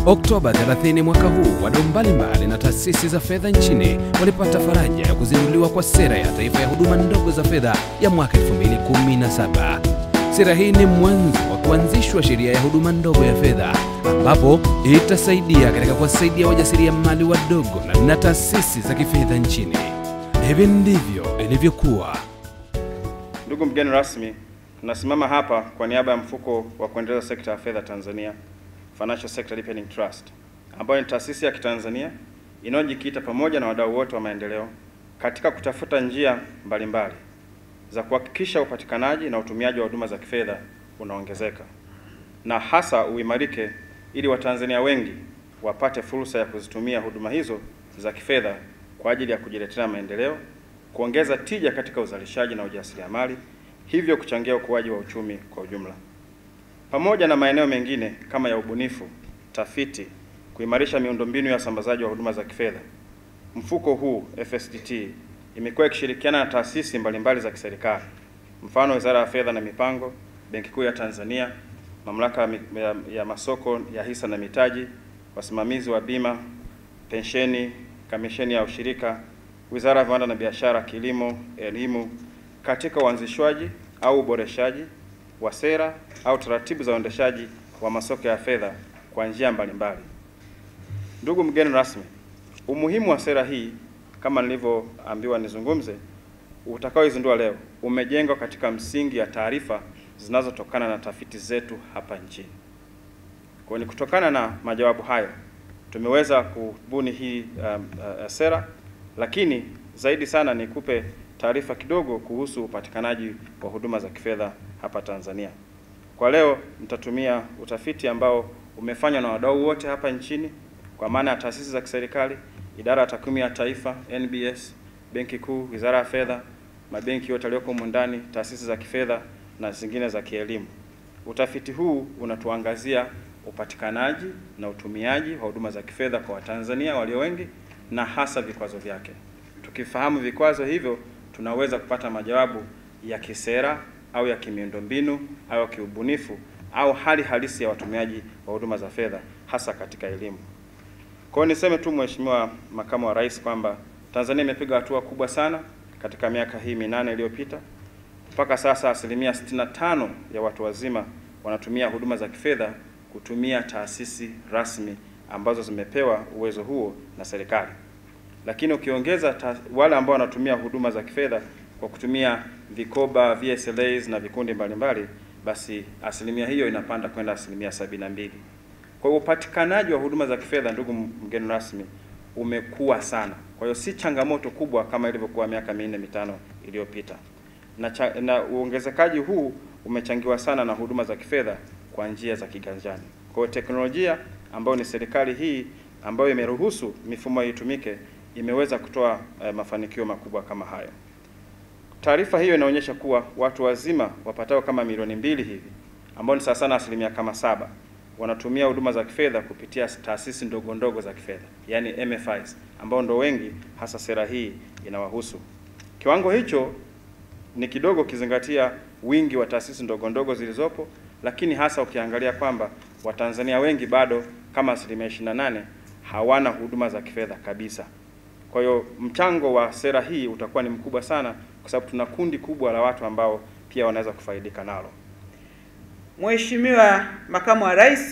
Oktoba 30 mwaka huu, wadau mbalimbali na taasisi za fedha nchini walipata faraja ya kuzinduliwa kwa sera ya taifa ya huduma ndogo za fedha ya mwaka 2017. Sera hii ni mwanzo wa kuanzishwa sheria ya huduma ndogo ya fedha ambapo itasaidia katika kuwasaidia wajasiriamali wadogo na, na taasisi za kifedha nchini. Hivi ndivyo ilivyokuwa. Ndugu mgeni rasmi, tunasimama hapa kwa niaba ya mfuko wa kuendeleza sekta ya fedha Tanzania, Financial Sector Deepening Trust, ambayo ni taasisi ya kitanzania inayojikita pamoja na wadau wote wa maendeleo katika kutafuta njia mbalimbali za kuhakikisha upatikanaji na utumiaji wa huduma za kifedha unaongezeka na hasa uimarike ili Watanzania wengi wapate fursa ya kuzitumia huduma hizo za kifedha kwa ajili ya kujiletea maendeleo, kuongeza tija katika uzalishaji na ujasiriamali, hivyo kuchangia ukuaji wa uchumi kwa ujumla. Pamoja na maeneo mengine kama ya ubunifu, tafiti, kuimarisha miundombinu ya usambazaji wa huduma za kifedha, mfuko huu FSDT imekuwa ikishirikiana na taasisi mbalimbali za kiserikali, mfano Wizara ya Fedha na Mipango, Benki Kuu ya Tanzania, Mamlaka ya, ya Masoko ya Hisa na Mitaji, wasimamizi wa bima, pensheni, Kamisheni ya Ushirika, Wizara ya Viwanda na Biashara, Kilimo, Elimu, katika uanzishwaji au uboreshaji wa sera au taratibu za uendeshaji wa masoko ya fedha kwa njia mbalimbali. Ndugu mgeni rasmi, umuhimu wa sera hii kama nilivyoambiwa nizungumze, utakaoizindua leo umejengwa katika msingi ya taarifa zinazotokana na tafiti zetu hapa nchini. Kwa ni kutokana na majawabu hayo tumeweza kubuni hii um, uh, sera, lakini zaidi sana nikupe taarifa kidogo kuhusu upatikanaji wa huduma za kifedha hapa Tanzania. Kwa leo nitatumia utafiti ambao umefanywa na wadau wote hapa nchini kwa maana ya taasisi za kiserikali, idara ya takwimu ya taifa NBS, Benki Kuu, Wizara ya Fedha, mabenki yote yaliyoko humu ndani, taasisi za kifedha na zingine za kielimu. Utafiti huu unatuangazia upatikanaji na utumiaji wa huduma za kifedha kwa Watanzania walio wengi na hasa vikwazo vyake. Tukifahamu vikwazo hivyo, tunaweza kupata majawabu ya kisera au ya kimiundombinu au ya kiubunifu au hali halisi ya watumiaji wa huduma za fedha hasa katika elimu. Kwa hiyo niseme tu Mheshimiwa Makamu wa Rais kwamba Tanzania imepiga hatua kubwa sana katika miaka hii minane iliyopita. Mpaka sasa asilimia 65 ya watu wazima wanatumia huduma za kifedha kutumia taasisi rasmi ambazo zimepewa uwezo huo na serikali. Lakini ukiongeza wale ambao wanatumia huduma za kifedha kwa kutumia vikoba, VSLAs na vikundi mbalimbali, basi asilimia hiyo inapanda kwenda asilimia sabini na mbili. Kwa hiyo upatikanaji wa huduma za kifedha, ndugu mgeni rasmi, umekuwa sana. Kwa hiyo si changamoto kubwa kama ilivyokuwa miaka minne mitano iliyopita, na, cha, na uongezekaji huu umechangiwa sana na huduma za kifedha kwa njia za kiganjani. Kwa hiyo teknolojia ambayo ni serikali hii ambayo imeruhusu mifumo itumike imeweza kutoa eh, mafanikio makubwa kama hayo. Taarifa hiyo inaonyesha kuwa watu wazima wapatao kama milioni mbili hivi ambao ni sawa sana asilimia kama saba wanatumia huduma za kifedha kupitia taasisi ndogo ndogo za kifedha yani MFIs, ambao ndo wengi hasa sera hii inawahusu. Kiwango hicho ni kidogo ukizingatia wingi wa taasisi ndogo ndogo zilizopo, lakini hasa ukiangalia kwamba Watanzania wengi bado kama asilimia 28 hawana huduma za kifedha kabisa. Kwa hiyo mchango wa sera hii utakuwa ni mkubwa sana, kwa sababu tuna kundi kubwa la watu ambao pia wanaweza kufaidika nalo. Mheshimiwa Makamu wa Rais,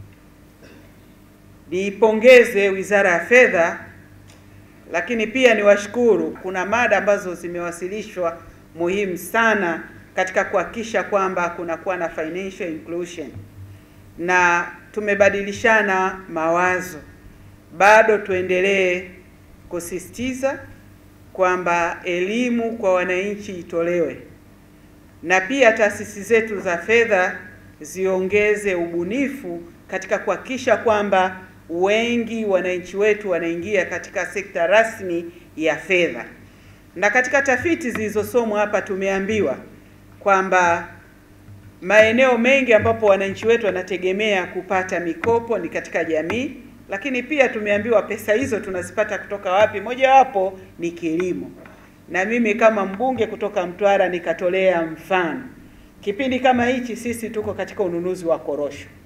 niipongeze Wizara ya Fedha, lakini pia niwashukuru. Kuna mada ambazo zimewasilishwa muhimu sana katika kuhakikisha kwamba kunakuwa na financial inclusion na tumebadilishana mawazo. Bado tuendelee kusisitiza kwamba elimu kwa wananchi itolewe na pia taasisi zetu za fedha ziongeze ubunifu katika kuhakikisha kwamba wengi wananchi wetu wanaingia katika sekta rasmi ya fedha. Na katika tafiti zilizosomwa hapa tumeambiwa kwamba maeneo mengi ambapo wananchi wetu wanategemea kupata mikopo ni katika jamii, lakini pia tumeambiwa pesa hizo tunazipata kutoka wapi? Mojawapo ni kilimo na mimi kama mbunge kutoka Mtwara nikatolea mfano. Kipindi kama hichi sisi tuko katika ununuzi wa korosho,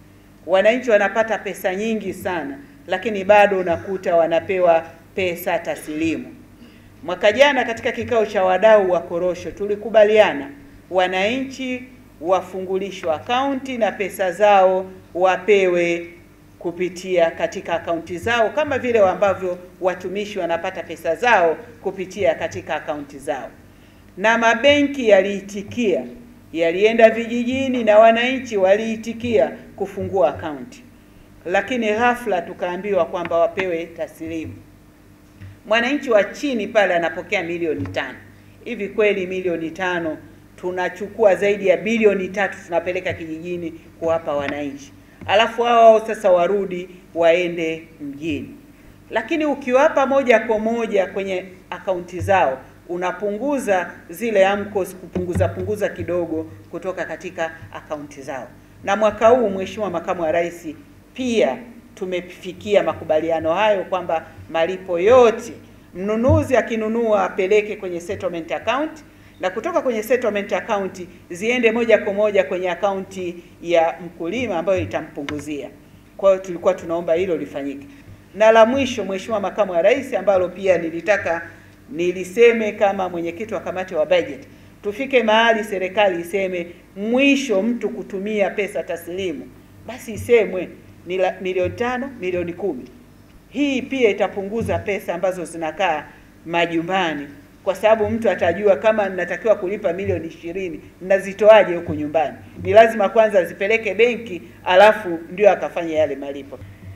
wananchi wanapata pesa nyingi sana, lakini bado unakuta wanapewa pesa taslimu. Mwaka jana katika kikao cha wadau wa korosho tulikubaliana wananchi wafungulishwa akaunti na pesa zao wapewe kupitia katika akaunti zao kama vile ambavyo watumishi wanapata pesa zao kupitia katika akaunti zao, na mabenki yaliitikia, yalienda vijijini na wananchi waliitikia kufungua akaunti, lakini ghafla tukaambiwa kwamba wapewe taslimu. Mwananchi wa chini pale anapokea milioni tano. Hivi kweli milioni tano tunachukua zaidi ya bilioni tatu tunapeleka kijijini kuwapa wananchi, alafu hao sasa warudi waende mjini. Lakini ukiwapa moja kwa moja kwenye akaunti zao unapunguza zile AMCOS, kupunguza punguza kidogo kutoka katika akaunti zao. Na mwaka huu Mheshimiwa Makamu wa Rais, pia tumefikia makubaliano hayo kwamba malipo yote mnunuzi akinunua apeleke kwenye settlement account na kutoka kwenye settlement account ziende moja kwa moja kwenye akaunti ya mkulima ambayo itampunguzia. Kwa hiyo tulikuwa tunaomba hilo lifanyike. Na la mwisho, Mheshimiwa Makamu wa Rais, ambalo pia nilitaka niliseme kama mwenyekiti wa kamati wa budget, tufike mahali serikali iseme mwisho mtu kutumia pesa taslimu, basi isemwe ni la- milioni tano, milioni kumi. Hii pia itapunguza pesa ambazo zinakaa majumbani, kwa sababu mtu atajua kama ninatakiwa kulipa milioni ishirini nazitoaje huku nyumbani. Ni lazima kwanza azipeleke benki, alafu ndio akafanya yale malipo.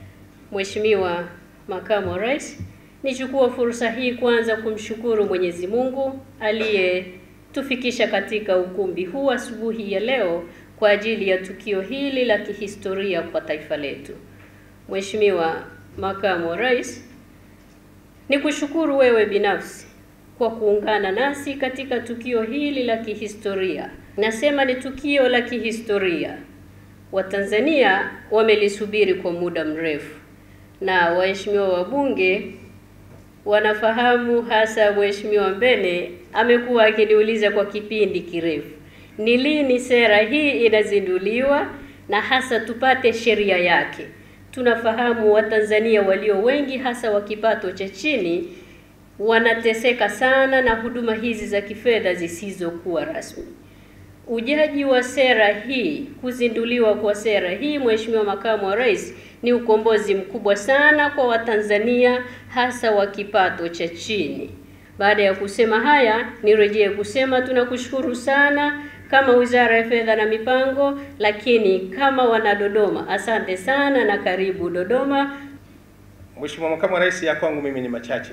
Mheshimiwa Makamu wa Rais, nichukue fursa hii kwanza kumshukuru Mwenyezi Mungu aliyetufikisha katika ukumbi huu asubuhi ya leo kwa ajili ya tukio hili la kihistoria kwa taifa letu. Mheshimiwa Makamu wa Rais, nikushukuru wewe binafsi kwa kuungana nasi katika tukio hili la kihistoria. Nasema ni tukio la kihistoria. Watanzania wamelisubiri kwa muda mrefu na waheshimiwa wabunge wanafahamu, hasa Mheshimiwa Mbene amekuwa akiniuliza kwa kipindi kirefu, ni lini sera hii inazinduliwa na hasa tupate sheria yake. Tunafahamu Watanzania walio wengi, hasa wa kipato cha chini, wanateseka sana na huduma hizi za kifedha zisizokuwa rasmi. Ujaji wa sera hii, kuzinduliwa kwa sera hii, Mheshimiwa Makamu wa Rais, ni ukombozi mkubwa sana kwa Watanzania hasa wa kipato cha chini. Baada ya kusema haya, nirejee kusema tunakushukuru sana kama Wizara ya Fedha na Mipango, lakini kama wana Dodoma, asante sana na karibu Dodoma. Mheshimiwa Makamu wa Rais, ya kwangu mimi ni machache.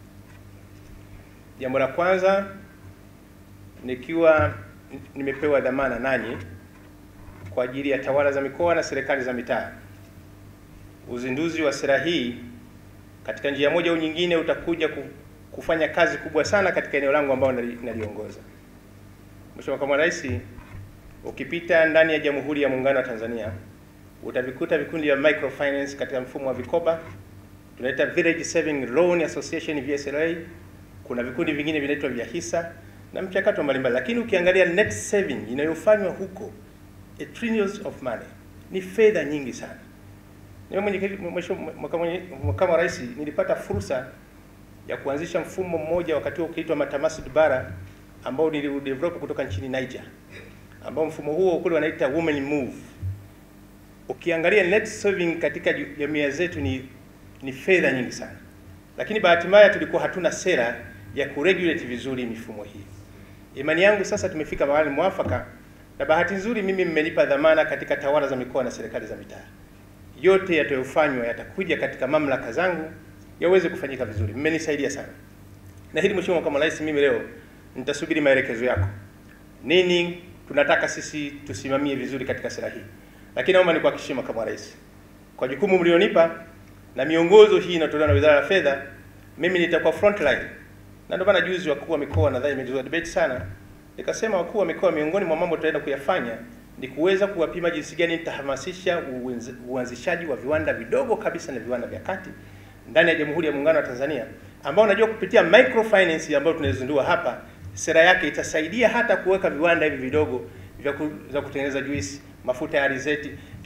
Jambo la kwanza, nikiwa nimepewa dhamana nanyi kwa ajili ya tawala za mikoa na serikali za mitaa, uzinduzi wa sera hii katika njia moja au nyingine utakuja ku- kufanya kazi kubwa sana katika eneo langu ambao nali- naliongoza. Mheshimiwa Makamu wa Rais, ukipita ndani ya Jamhuri ya Muungano wa Tanzania utavikuta vikundi vya microfinance katika mfumo wa vikoba tunaita Village Saving Loan Association VSLA. Kuna vikundi vingine vinaitwa vya hisa na mchakato mbalimbali, lakini ukiangalia net saving inayofanywa huko a trillions of money, ni fedha nyingi sana. Mimi mwenyekiti, mheshimiwa makamu makamu wa rais, nilipata fursa ya kuanzisha mfumo mmoja wakati huo ukiitwa Matamasud Bara ambao niliudevelop kutoka nchini Niger, ambao mfumo huo kule wanaita Women Move. Ukiangalia net saving katika ju- jamii zetu ni ni fedha nyingi sana, lakini bahati mbaya tulikuwa hatuna sera ya kuregulate vizuri mifumo hii. Imani yangu sasa tumefika mahali mwafaka, na bahati nzuri mimi mmenipa dhamana katika tawala za mikoa na serikali za mitaa. Yote yatayofanywa yatakuja katika mamlaka zangu yaweze kufanyika vizuri. Mmenisaidia sana, na hili Mheshimiwa Makamu wa Rais, mimi leo nitasubiri maelekezo yako, nini tunataka sisi tusimamie vizuri katika sera hii, lakini naomba nikuhakikishie Makamu wa Rais, kwa jukumu mlionipa na miongozo hii inatolewa na Wizara ya Fedha, mimi nitakuwa front line, na ndio maana juzi wakuu wa mikoa nadhani imezua debate sana, nikasema wakuu wa mikoa, miongoni mwa mambo tutaenda kuyafanya ni kuweza kuwapima jinsi gani nitahamasisha uanzi- uanzishaji wa viwanda vidogo kabisa na viwanda vya kati ndani ya Jamhuri ya Muungano wa Tanzania, ambao najua kupitia microfinance ambayo tunaizindua hapa, sera yake itasaidia hata kuweka viwanda hivi vidogo vya ku, za kutengeneza juisi, mafuta ya alizeti, kiwa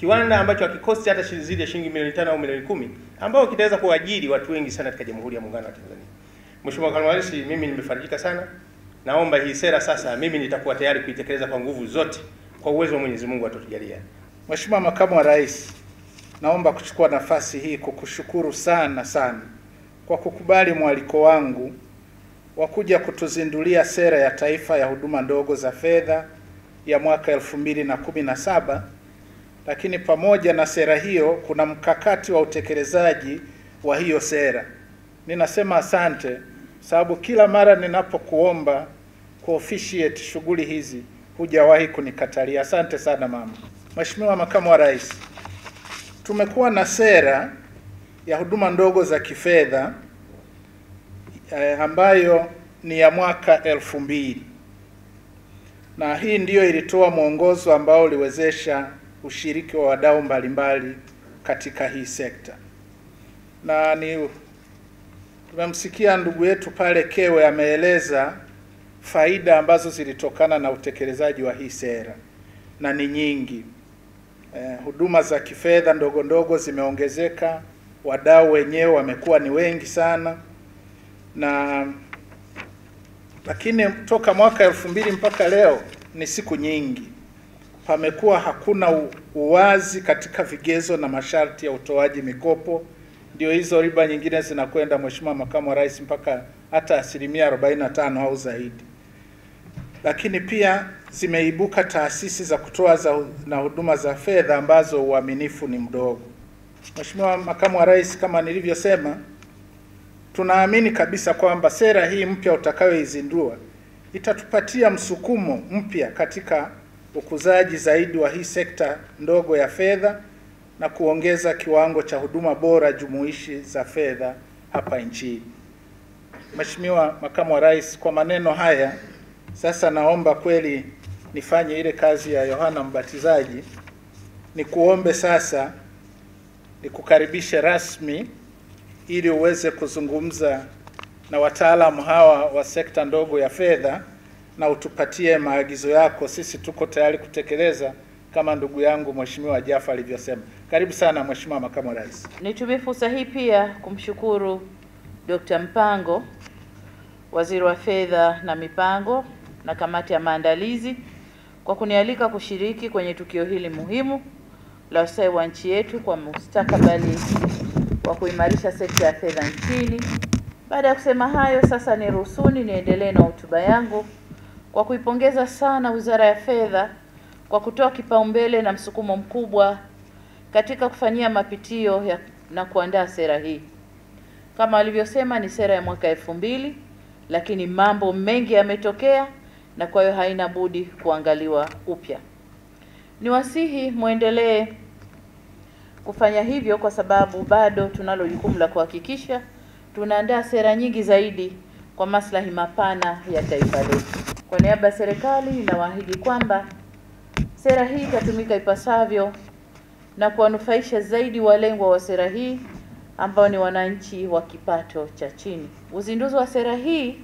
kiwanda ambacho hakikosti hata shi- zaidi ya shilingi milioni tano au milioni kumi ambao kitaweza kuajiri watu wengi sana katika Jamhuri ya Muungano wa Tanzania. Mheshimiwa Makamu wa Rais, mimi nimefarijika sana. Naomba hii sera sasa, mimi nitakuwa tayari kuitekeleza kwa nguvu zote kwa uwezo wa Mwenyezi Mungu atutujalia. Mheshimiwa Makamu wa Rais, naomba kuchukua nafasi hii kukushukuru sana sana kwa kukubali mwaliko wangu wa kuja kutuzindulia sera ya taifa ya huduma ndogo za fedha ya mwaka elfu mbili na kumi na saba. Lakini pamoja na sera hiyo kuna mkakati wa utekelezaji wa hiyo sera. Ninasema asante sababu kila mara ninapokuomba kuofficiate shughuli hizi hujawahi kunikatalia. Asante sana mama. Mheshimiwa Makamu wa Rais, tumekuwa na sera ya huduma ndogo za kifedha eh, ambayo ni ya mwaka elfu mbili na hii ndiyo ilitoa mwongozo ambao uliwezesha ushiriki wa wadau mbalimbali katika hii sekta, na ni tumemsikia ndugu yetu pale Kewe ameeleza faida ambazo zilitokana na utekelezaji wa hii sera na ni nyingi. Eh, huduma za kifedha ndogo ndogo zimeongezeka, wadau wenyewe wamekuwa ni wengi sana, na lakini toka mwaka elfu mbili mpaka leo ni siku nyingi, pamekuwa hakuna u- uwazi katika vigezo na masharti ya utoaji mikopo. Ndio hizo riba nyingine zinakwenda, Mheshimiwa Makamu wa Rais, mpaka hata asilimia 45 au zaidi lakini pia zimeibuka taasisi za kutoa za na huduma za fedha ambazo uaminifu ni mdogo. Mheshimiwa Makamu wa Rais, kama nilivyosema, tunaamini kabisa kwamba sera hii mpya utakayoizindua itatupatia msukumo mpya katika ukuzaji zaidi wa hii sekta ndogo ya fedha na kuongeza kiwango cha huduma bora jumuishi za fedha hapa nchini. Mheshimiwa Makamu wa Rais, kwa maneno haya sasa naomba kweli nifanye ile kazi ya Yohana Mbatizaji, nikuombe sasa nikukaribishe rasmi ili uweze kuzungumza na wataalamu hawa wa sekta ndogo ya fedha na utupatie maagizo yako. Sisi tuko tayari kutekeleza kama ndugu yangu Mheshimiwa Jaffa alivyosema. Karibu sana Mheshimiwa Makamu wa Rais. Nitumie fursa hii pia kumshukuru Dr. Mpango, Waziri wa Fedha na Mipango na kamati ya maandalizi kwa kunialika kushiriki kwenye tukio hili muhimu la ustawi wa nchi yetu kwa mustakabali wa kuimarisha sekta ya fedha nchini. Baada ya kusema hayo, sasa niruhusuni niendelee na hotuba yangu kwa kuipongeza sana Wizara ya Fedha kwa kutoa kipaumbele na msukumo mkubwa katika kufanyia mapitio ya, na kuandaa sera hii. Kama walivyosema ni sera ya mwaka elfu mbili, lakini mambo mengi yametokea na kwa hiyo haina budi kuangaliwa upya. Niwasihi muendelee kufanya hivyo kwa sababu bado tunalo jukumu la kuhakikisha tunaandaa sera nyingi zaidi kwa maslahi mapana ya taifa letu. Kwa niaba ya serikali ninawaahidi kwamba sera hii itatumika ipasavyo na kuwanufaisha zaidi walengwa wa sera hii ambao ni wananchi wa kipato cha chini. Uzinduzi wa sera hii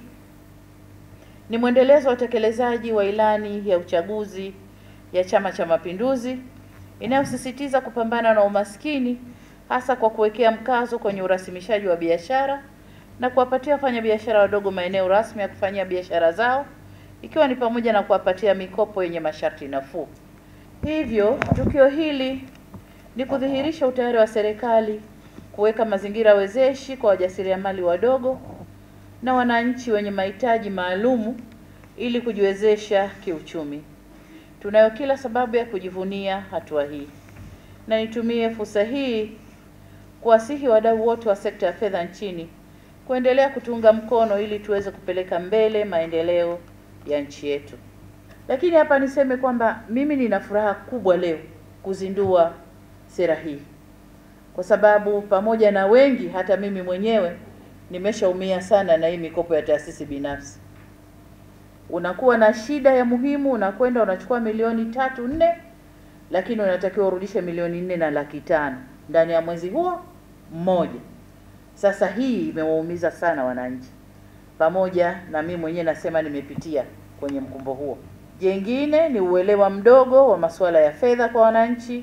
ni mwendelezo wa utekelezaji wa ilani ya uchaguzi ya Chama cha Mapinduzi inayosisitiza kupambana na umaskini hasa kwa kuwekea mkazo kwenye urasimishaji wa biashara na kuwapatia wafanyabiashara wadogo maeneo rasmi ya kufanyia biashara zao ikiwa ni pamoja na kuwapatia mikopo yenye masharti nafuu. Hivyo, tukio hili ni kudhihirisha utayari wa serikali kuweka mazingira wezeshi kwa wajasiriamali wadogo na wananchi wenye mahitaji maalumu ili kujiwezesha kiuchumi. Tunayo kila sababu ya kujivunia hatua hii, na nitumie fursa hii kuwasihi wadau wote wa sekta ya fedha nchini kuendelea kutunga mkono ili tuweze kupeleka mbele maendeleo ya nchi yetu. Lakini hapa niseme kwamba mimi nina furaha kubwa leo kuzindua sera hii, kwa sababu pamoja na wengi, hata mimi mwenyewe nimeshaumia sana na hii mikopo ya taasisi binafsi. Unakuwa na shida ya muhimu, unakwenda unachukua milioni tatu nne, lakini unatakiwa urudishe milioni nne na laki tano ndani ya mwezi huo mmoja. Sasa hii imewaumiza sana wananchi, pamoja na mimi mwenyewe nasema nimepitia kwenye mkumbo huo. Jengine ni uelewa mdogo wa masuala ya fedha kwa wananchi,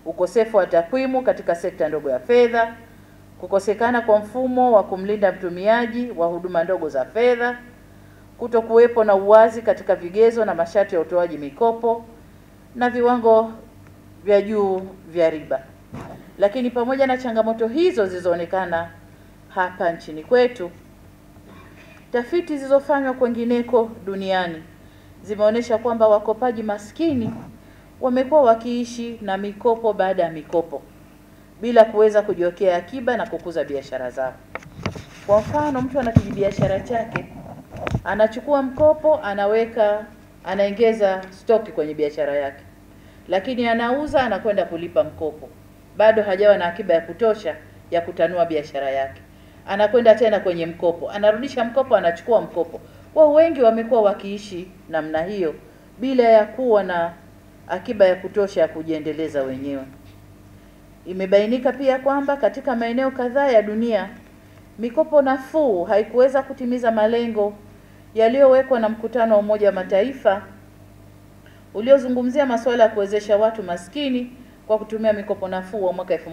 ukosefu wa takwimu katika sekta ndogo ya fedha, kukosekana kwa mfumo wa kumlinda mtumiaji wa huduma ndogo za fedha, kutokuwepo na uwazi katika vigezo na masharti ya utoaji mikopo na viwango vya juu vya riba. Lakini pamoja na changamoto hizo zilizoonekana hapa nchini kwetu, tafiti zilizofanywa kwengineko duniani zimeonyesha kwamba wakopaji maskini wamekuwa wakiishi na mikopo baada ya mikopo bila kuweza kujiwekea akiba na kukuza biashara zao. Kwa mfano, mtu ana kijibiashara chake, anachukua mkopo, anaweka, anaongeza stoki kwenye biashara yake, lakini anauza, anakwenda kulipa mkopo, bado hajawa na akiba ya kutosha ya kutanua biashara yake, anakwenda tena kwenye mkopo, anarudisha mkopo, anachukua mkopo. Wao wengi wamekuwa wakiishi namna hiyo bila ya kuwa na akiba ya kutosha ya kujiendeleza wenyewe. Imebainika pia kwamba katika maeneo kadhaa ya dunia mikopo nafuu haikuweza kutimiza malengo yaliyowekwa na mkutano wa Umoja wa Mataifa uliozungumzia masuala ya kuwezesha watu maskini kwa kutumia mikopo nafuu wa mwaka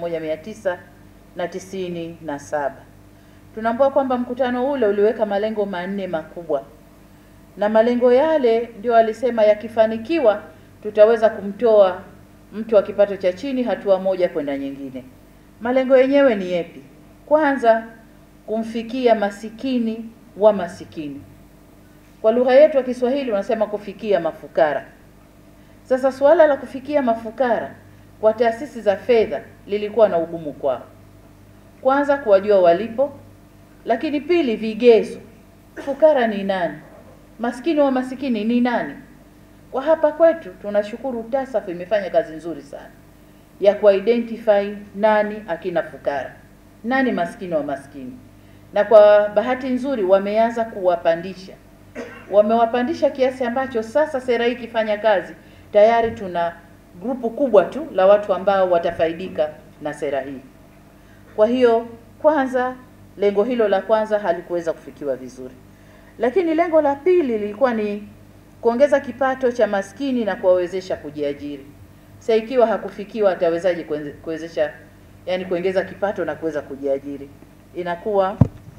1997. Tunambua kwamba mkutano ule uliweka malengo manne makubwa, na malengo yale ndio alisema yakifanikiwa tutaweza kumtoa mtu wa kipato cha chini hatua moja kwenda nyingine. Malengo yenyewe ni yepi? Kwanza, kumfikia masikini wa masikini. Kwa lugha yetu ya Kiswahili wanasema kufikia mafukara. Sasa suala la kufikia mafukara kwa taasisi za fedha lilikuwa na ugumu kwao. Kwanza, kuwajua walipo, lakini pili, vigezo. Fukara ni nani? Maskini wa masikini ni nani? Kwa hapa kwetu tunashukuru TASAF imefanya kazi nzuri sana ya kuidentify nani akina fukara, nani maskini wa maskini, na kwa bahati nzuri wameanza kuwapandisha, wamewapandisha kiasi ambacho sasa sera hii ikifanya kazi tayari tuna grupu kubwa tu la watu ambao watafaidika na sera hii. Kwa hiyo kwanza, lengo hilo la kwanza halikuweza kufikiwa vizuri, lakini lengo la pili lilikuwa ni kuongeza kipato cha maskini na kuwawezesha kujiajiri. Sasa ikiwa hakufikiwa, atawezaje kuwezesha, yani kuongeza kipato na kuweza kujiajiri? Inakuwa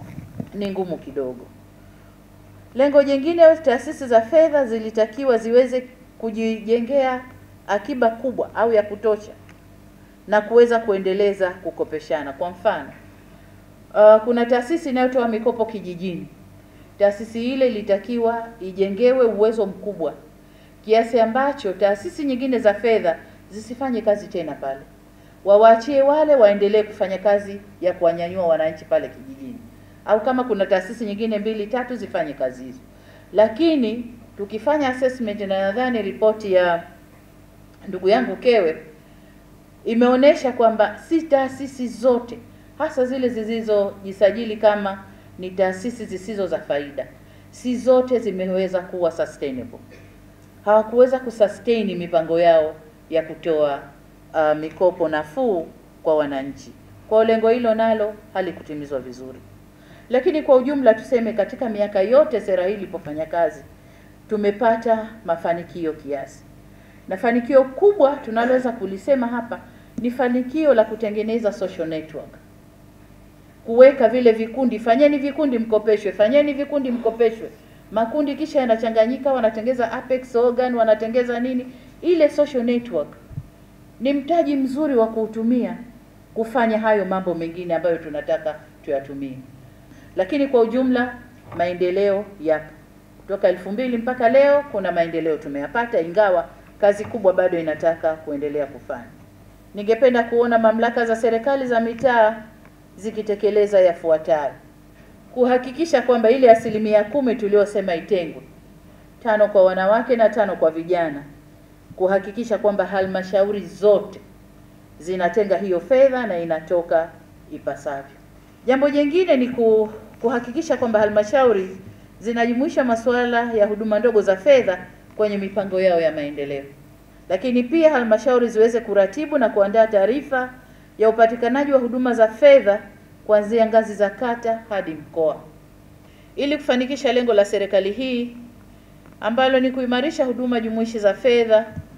ni ngumu kidogo. Lengo jingine, taasisi za fedha zilitakiwa ziweze kujijengea akiba kubwa au ya kutosha na kuweza kuendeleza kukopeshana. Kwa mfano, uh, kuna taasisi inayotoa mikopo kijijini taasisi ile ilitakiwa ijengewe uwezo mkubwa kiasi ambacho taasisi nyingine za fedha zisifanye kazi tena pale, wawaachie wale waendelee kufanya kazi ya kuwanyanyua wananchi pale kijijini, au kama kuna taasisi nyingine mbili tatu zifanye kazi hizo. Lakini tukifanya assessment, na nadhani ripoti ya ndugu yangu Kewe imeonyesha kwamba si taasisi zote, hasa zile zilizojisajili kama ni taasisi zisizo za faida, si zote zimeweza kuwa sustainable. Hawakuweza kusustain mipango yao ya kutoa uh, mikopo nafuu kwa wananchi. Kwa lengo hilo nalo halikutimizwa vizuri, lakini kwa ujumla tuseme, katika miaka yote sera hii ilipofanya kazi, tumepata mafanikio kiasi, na fanikio kubwa tunaloweza kulisema hapa ni fanikio la kutengeneza social network kuweka vile vikundi, fanyeni vikundi mkopeshwe, fanyeni vikundi mkopeshwe. Makundi kisha yanachanganyika, wanatengeza apex organ, wanatengeza nini. Ile social network ni mtaji mzuri wa kuutumia kufanya hayo mambo mengine ambayo tunataka tuyatumie. Lakini kwa ujumla maendeleo yapo kutoka elfu mbili mpaka leo, kuna maendeleo tumeyapata, ingawa kazi kubwa bado inataka kuendelea kufanya. Ningependa kuona mamlaka za serikali za mitaa zikitekeleza yafuatayo: kuhakikisha kwamba ile asilimia kumi tuliyosema itengwe, tano kwa wanawake na tano kwa vijana, kuhakikisha kwamba halmashauri zote zinatenga hiyo fedha na inatoka ipasavyo. Jambo jingine ni kuhakikisha kwamba halmashauri zinajumuisha masuala ya huduma ndogo za fedha kwenye mipango yao ya maendeleo, lakini pia halmashauri ziweze kuratibu na kuandaa taarifa ya upatikanaji wa huduma za fedha kuanzia ngazi za kata hadi mkoa. Ili kufanikisha lengo la serikali hii ambalo ni kuimarisha huduma jumuishi za fedha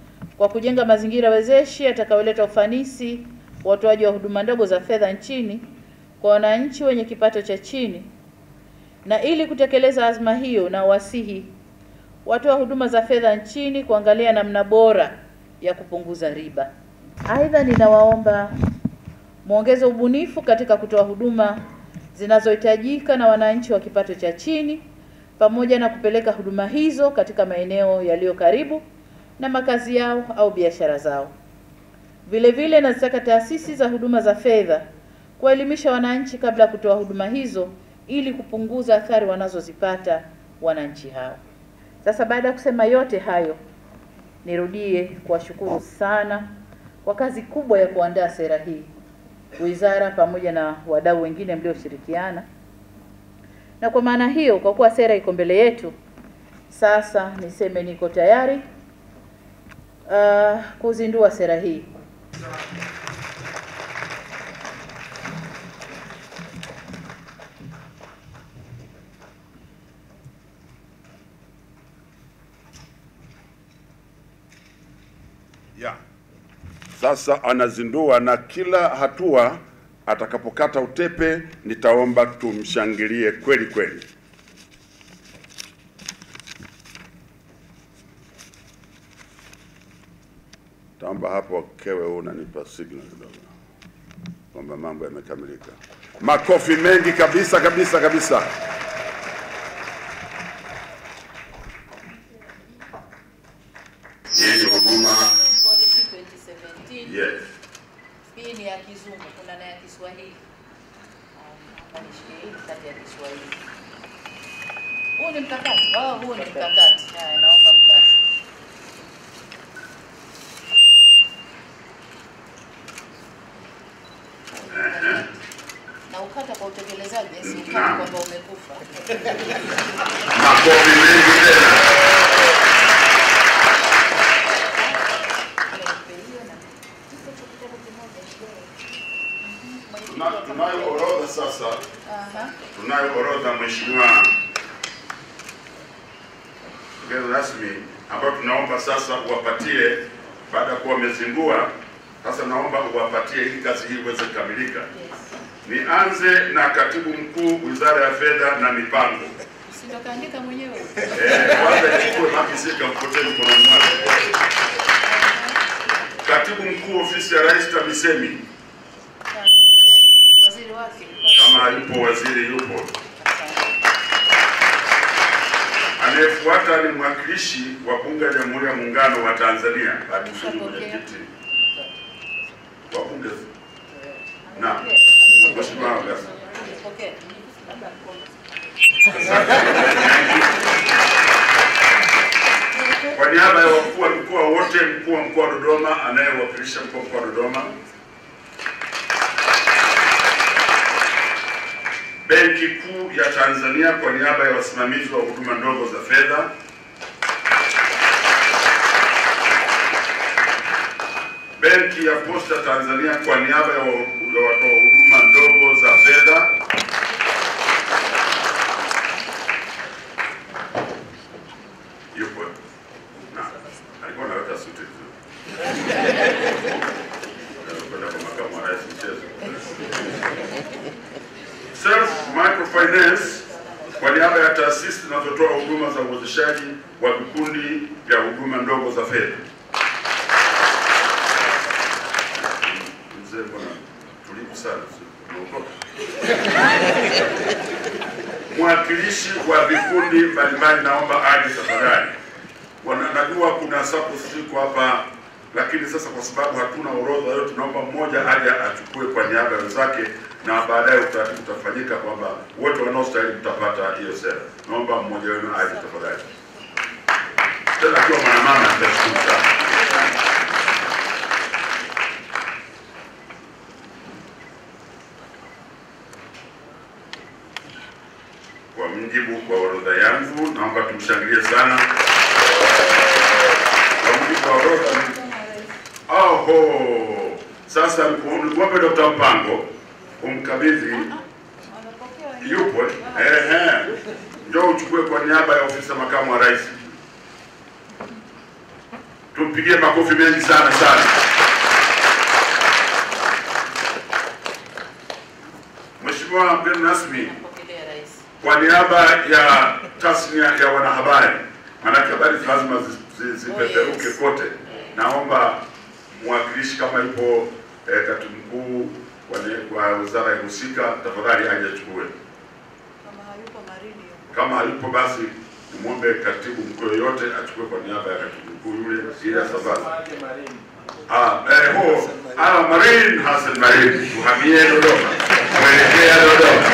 kwa kujenga mazingira wezeshi yatakayoleta ufanisi wa utoaji wa huduma ndogo za fedha nchini kwa wananchi wenye kipato cha chini, na ili kutekeleza azma hiyo, na wasihi watoa huduma za fedha nchini kuangalia namna bora ya kupunguza riba. Aidha, ninawaomba muongeze ubunifu katika kutoa huduma zinazohitajika na wananchi wa kipato cha chini pamoja na kupeleka huduma hizo katika maeneo yaliyo karibu na makazi yao au biashara zao. Vile vile nazitaka taasisi za huduma za fedha kuwaelimisha wananchi kabla ya kutoa huduma hizo ili kupunguza athari wanazozipata wananchi hao. Sasa baada ya kusema yote hayo, nirudie kuwashukuru sana kwa kazi kubwa ya kuandaa sera hii, wizara pamoja na wadau wengine mlioshirikiana. Na kwa maana hiyo, kwa kuwa sera iko mbele yetu, sasa niseme niko tayari uh, kuzindua sera hii. ya sasa anazindua, na kila hatua atakapokata utepe, nitaomba tumshangilie kweli kweli. Taomba hapo kewe, huu unanipa signal kidogo kwamba mambo yamekamilika. Makofi mengi kabisa kabisa kabisa. Hii ni huduma Policy 2017 yes. hii ni ya kizungu, kuna na ya Kiswahili. Hapa nishike hii kati ya Kiswahili. Huu ni mkakati. Oh, huu ni mkakati. Haya, naomba mkakati. Na ukata kwa utekelezaji, si ukata Naam. kwamba umekufa. Makofi mengi tena. Tuna- Tunayo orodha sasa, Aha. tunayo orodha mheshimiwa mgeni rasmi, ambayo tunaomba sasa uwapatie baada ya kuwa wamezindua. Sasa naomba uwapatie ili kazi hii iweze kukamilika. Nianze na katibu mkuu wizara ya fedha na mipango. Si ndo kaandika mwenyewe. Eh, kwanza ichukue makisika mpotee mkononi mwake. Katibu mkuu ofisi ya rais TAMISEMI, Waziri wake. kama yupo waziri yupo. Anayefuata ni mwakilishi wa bunge la Jamhuri ya Muungano wa Tanzania, atusudi mwenyekiti wa bunge. Naam, Mheshimiwa Wagasa. Okay. Kwa niaba ya wakuu wa mkoa wote, mkuu wa mkoa wa Dodoma anayewakilisha mkuu wa mkoa wa Dodoma, Benki Kuu ya Tanzania kwa niaba ya wasimamizi wa huduma ndogo za fedha, Benki ya Posta Tanzania kwa niaba ya wa- ya watoa huduma ndogo za fedha, yupo na alikuwa anaweka suti vizuri. Kwenda kwa makamu wa rais mchezo. Self Microfinance kwa niaba ya taasisi zinazotoa huduma za uwezeshaji wa vikundi vya huduma ndogo za fedha. Mzee bwana, tulivu sana, umeokoka. Mwakilishi wa vikundi mbalimbali, naomba aje tafadhali. Wana- Najua kuna sapo ziko hapa, lakini sasa kwa sababu hatuna orodha yote, tunaomba mmoja aje achukue kwa niaba ya wenzake, na baadaye utaratibu utafanyika kwamba wote wanaostahili mtapata hiyo sera. Naomba mmoja wenu aje tafadhali, tena akiwa mwanamama, nitashukuru sana. Kwa mjibu kwa orodha yangu, naomba tumshangilie sana. Kwa mjibu wa orodha Oho, sasa nikuombe Dr. Mpango umkabidhi, yupo ehe, njoo uchukue kwa niaba ya ofisi ya makamu wa rais. Tumpigie makofi mengi sana sana. Mheshimiwa mgeni rasmi, Napokelea rais. kwa niaba ya tasnia ya wanahabari, maanake habari lazima zi- zi- zipeperuke yes. kote, naomba mwakilishi kama yupo eh, katibu mkuu wa ne- wa wizara ya husika, tafadhali aje achukue. Kama hayupo basi nimwombe katibu mkuu yoyote achukue kwa niaba ya katibu mkuu yule ili asambaze. Ah, eh, ho, ah, Marin Hassan Marin, tuhamie Dodoma, kuelekea Dodoma.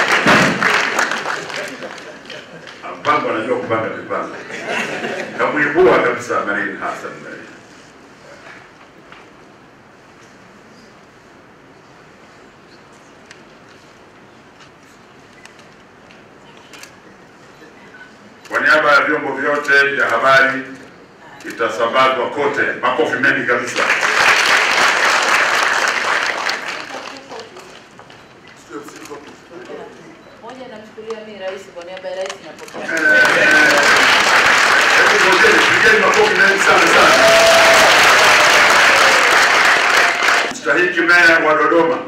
Ah, Mpango anajua kupanga mipango, kamwibua kabisa Marin Hassan Marin. Kwa niaba ya vyombo vyote vya habari itasambazwa kote. Makofi mengi kabisa. Moja namchukulia mimi rais kwa niaba ya rais napokea. Hebu ngojeni, pigeni makofi mengi sana sana. Mstahiki meya wa Dodoma.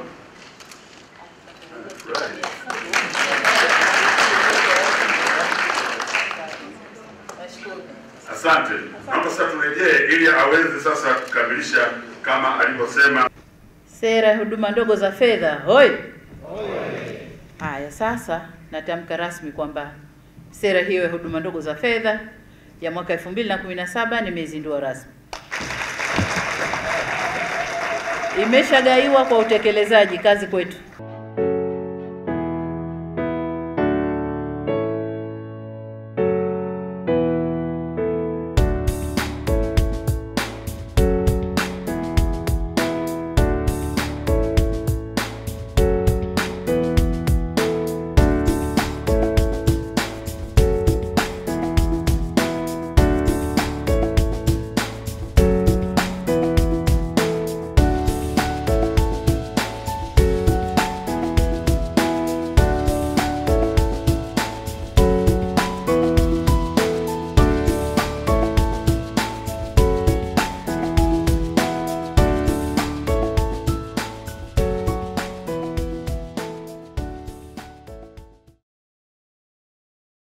Nashukuru. Asante. Naomba sasa turejee ili aweze sasa kukamilisha kama alivyosema. Sera ya huduma ndogo za fedha hoi. Haya, sasa natamka rasmi kwamba sera hiyo ya huduma ndogo za fedha ya mwaka 2017 nimeizindua rasmi. Imeshagaiwa kwa utekelezaji, kazi kwetu.